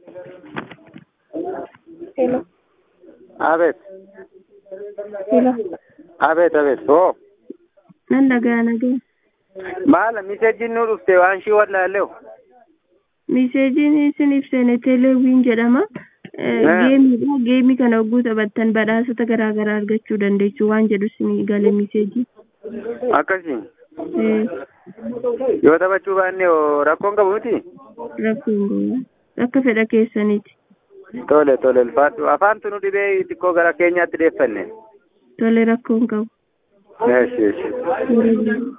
Hello. Abeet. Hello. Abeet abeet. Oo. Nan dhaga'aa nagaa. Maala miseejiin nu dhufte waan shii wallaalleewu. Miseejiin isin ibsine teleewiin jedhama. Geemiidha. Geemii kana hogguu taphattan badhaasota garaa garaa argachuu dandeessu waan jedhu isin gale miseejii. Akkasii. Yoo taphachuu baanne hoo rakkoon qabu miti? Rakkoon gola. Akka fedha keessaniiti. Tole tole ulfaadhu. Afaantu nu dhibee xiqqoo gara keenyaatti deeffanne. Tole rakkoon qabu. Eeshi eeshi. Tole.